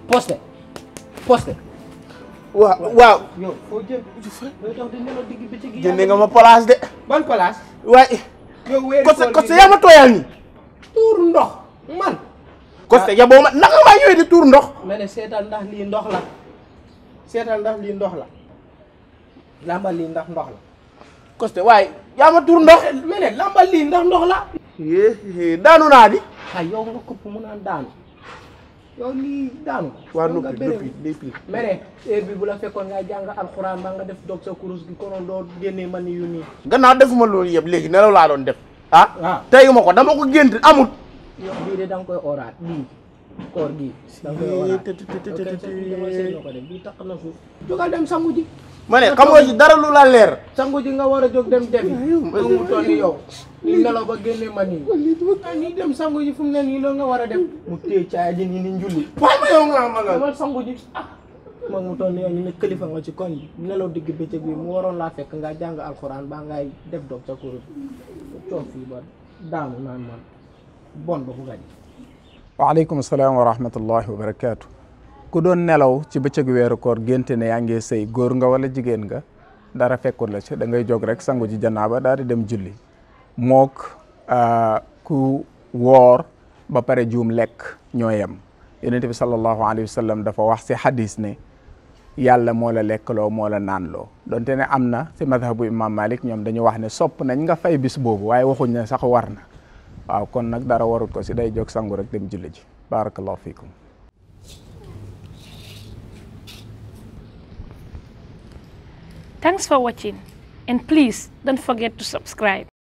posté posté waaw waaw yow foo jëm yow tax di nelaw digg bëccëg gi jëndee nga ma place de ban place waaye yow weeri Costé koor Costé gi yaa ma tooyal nii tuur ndox man Costé yaboo ma naka maa ñëwee di tuur ndox ma ne seetal ndax lii ndox la seetal ndax lii ndox la lambal lii ndax ndox la Costé waaye yaa ma tuur ndox ma ne lambal lii ndax ndox la yee daanu naa di ay yow nga këpp mu naan daanu yow lii daanu waa yow nga noppi béré noppi noppi ma ne heure bi bu la fekkoon ngay jàng alxuraan ba nga def dog sa kurus gi konoon doo génnee man yu nii gannaaw defuma loolu yëpp léegi nelaw laa doon def ah waaw teyuma ko dama ko gént amut yow bii de da nga koy oraat bii koor gii da nga koy oraat ok sa bii dama seetlu ko de bii tax na suuf jógal dem sangu ji ma ne xamoo ci dara lu la leer sangu ji nga war a jóg dem defi moom mu toll ni yow li nelaw ba génne man yi ah nii dem sangu ji fu mu ne nii loolu nga war a dem mu téye caaya ji nii ni njulli waaye ma yow nga ma nga demal sangu ji ah moom mu toll ni yow ñu ne kilifa nga ci koñ bi nelaw digg bëccëg bi mu waroon laa fekk nga jàng alxuraan ba ngay def dog sa kurus coof fii ba daanu naan man bon ba bugga ji waaleykum salaam wa rahmatullahi wa barakaatu ku doon nelaw ci bëccëgu weeru koor génte ne yaa ngi sëy góor nga wala jigéen nga dara fekkul la ci da ngay jóg rek sangu ji janaaba daal di dem julli mook ku woor ba pare juum lekk ñoo yem yonent bi sallallahu alayhi wa sallam dafa wax si hadis ne yàlla moo la lekkaloo moo la naanloo donte ne am na si madhabu imam malik ñoom dañu wax ne sopp nañ nga fay bis boobu waaye waxuñ ne sax war na waaw kon nag dara warut ko si day jóg sangu rek dem julli ji barakallahu fikum Thanks for watching and please don't forget to subscribe.